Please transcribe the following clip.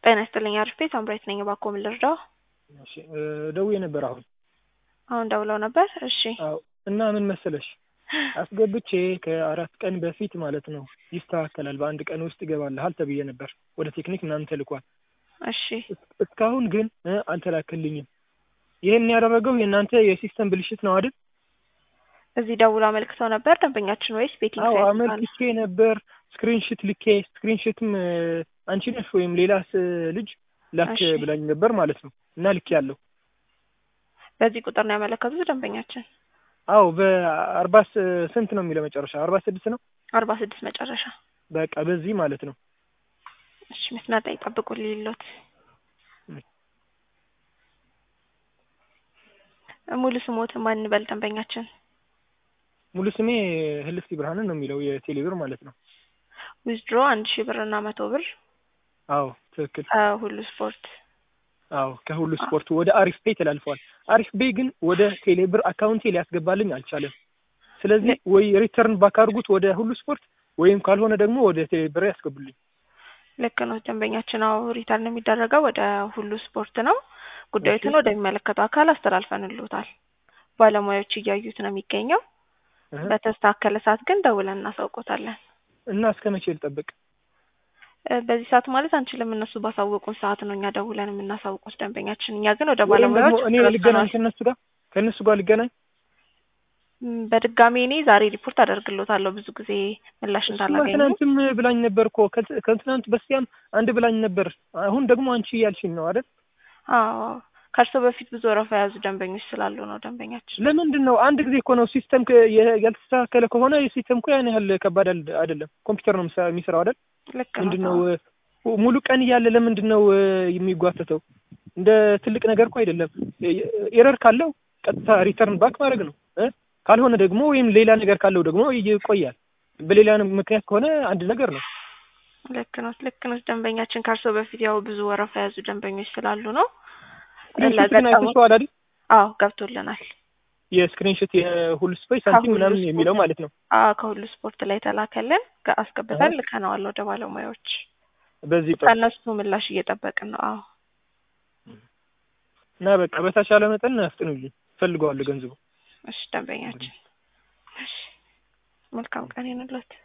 ጤና ይስጥልኝ አሪፍ ቤት አምራይት ነኝ። እባክዎ ምን ልርዳው? እሺ ደውዬ ነበር አሁን አሁን ደውለው ነበር። እሺ አዎ እና ምን መሰለሽ አስገብቼ ከአራት ቀን በፊት ማለት ነው ይስተካከላል፣ በአንድ ቀን ውስጥ ይገባልሃል ተብዬ ነበር። ወደ ቴክኒክ ምናምን ተልኳል። እሺ እስካሁን ግን እ አልተላክልኝም። ይህን ያደረገው የእናንተ የሲስተም ብልሽት ነው አይደል? እዚህ ደውሎ አመልክተው ነበር ደንበኛችን ወይስ ቤቲንግ አዎ ሳይት አመልክቼ ነበር። ስክሪንሽት ልኬ ስክሪንሽትም አንቺ ነሽ ወይም ሌላ ስ- ልጅ ላክ እሺ። ብላኝ ነበር ማለት ነው እና ልክ ያለው በዚህ ቁጥር ነው ያመለከቱት ደንበኛችን አዎ በአርባ ስ- ስንት ነው የሚለው መጨረሻ አርባ ስድስት ነው አርባ ስድስት መጨረሻ። በቃ በዚህ ማለት ነው እሺ መስመር ላይ ጠብቁ ሊሎት ሙሉ ስሞት ማን እንበል ደንበኛችን? ሙሉ ስሜ ህልፍቲ ብርሃንን ነው የሚለው የቴሌብር ማለት ነው ዊዝድሮ አንድ ሺህ ብር እና መቶ ብር አዎ ትክክል ሁሉ ስፖርት አዎ ከሁሉ ስፖርት ወደ አሪፍ ፔይ ተላልፈዋል አሪፍ ቤይ ግን ወደ ቴሌብር አካውንቴ ሊያስገባልኝ አልቻለም ስለዚህ ወይ ሪተርን ባክ አድርጉት ወደ ሁሉ ስፖርት ወይም ካልሆነ ደግሞ ወደ ቴሌብር ያስገቡልኝ ልክ ነው ደንበኛችን። አዎ ሪተርን የሚደረገው ወደ ሁሉ ስፖርት ነው። ጉዳዩትን ወደሚመለከተው አካል አስተላልፈንልዎታል። ባለሙያዎች እያዩት ነው የሚገኘው። እህ። በተስተካከለ ሰዓት ግን ደውለን እናሳውቆታለን። እና እስከ መቼ ልጠብቅ እ በዚህ ሰዓት ማለት አንችልም። እነሱ ባሳወቁን ሰዓት ነው እኛ ደውለን የምናሳውቁት ደንበኛችን። እኛ ግን ወደ ወይም ደግሞ ባለሙያዎች እኔ ልገናኝ ከእነሱ ጋር ከእነሱ ጋር ልገናኝ ም፣ በድጋሚ እኔ ዛሬ ሪፖርት አደርግሎታለሁ ብዙ ጊዜ ምላሽ እሱማ እንዳላገኙ። ትናንትም ብላኝ ነበር እኮ ከት- ከትናንት በስቲያም አንድ ብላኝ ነበር አሁን ደግሞ አንቺ እያልሽኝ ነው አይደል አዎ ከእርሶ በፊት ብዙ ወረፋ የያዙ ደንበኞች ስላሉ ነው ደንበኛችን። ለምንድን ነው አንድ ጊዜ እኮ ነው ሲስተም ከ- የ- ያልተስተካከለ ከሆነ የሲስተም እኮ ያን ያህል ከባድ አል- አይደለም ኮምፒውተር ነው ምሳ- የሚሰራው አይደል ልክ ነው። ምንድን ነው እ፣ ሙሉ ቀን እያለ ለምንድን ነው እ፣ የሚጓተተው እንደ ትልቅ ነገር እኮ አይደለም ኤረር ካለው ቀጥታ ሪተርን ባክ ማድረግ ነው እ ካልሆነ ደግሞ ወይም ሌላ ነገር ካለው ደግሞ ይቆያል በሌላ ምክንያት ከሆነ አንድ ነገር ነው ልክ ነው ልክ ነው ደንበኛችን ከእርሶ በፊት ያው ብዙ ወረፋ የያዙ ደንበኞች ስላሉ ነው። ስክሪንሾት ግን ለገጠሙት አይተሽዋል አይደል አዎ ገብቶልናል። የስክሪንሾት የሁሉ ስፔስ ሳንቲም ከሁሉ ምናምን ስፖርት የሚለው ማለት ነው አዎ ከሁሉ ስፖርት ላይ ተላከልን ከ- አስገብተን ልከነዋል ወደ ባለሙያዎች። በዚህ ጠ ከእነሱ ምላሽ እየጠበቅን ነው። አዎ እና በቃ በተቻለ መጠን አፍጥኑልኝ ፈልገዋለሁ ገንዘቡ እሺ ደንበኛችን እሺ መልካም ቀን ይሁንልዎት።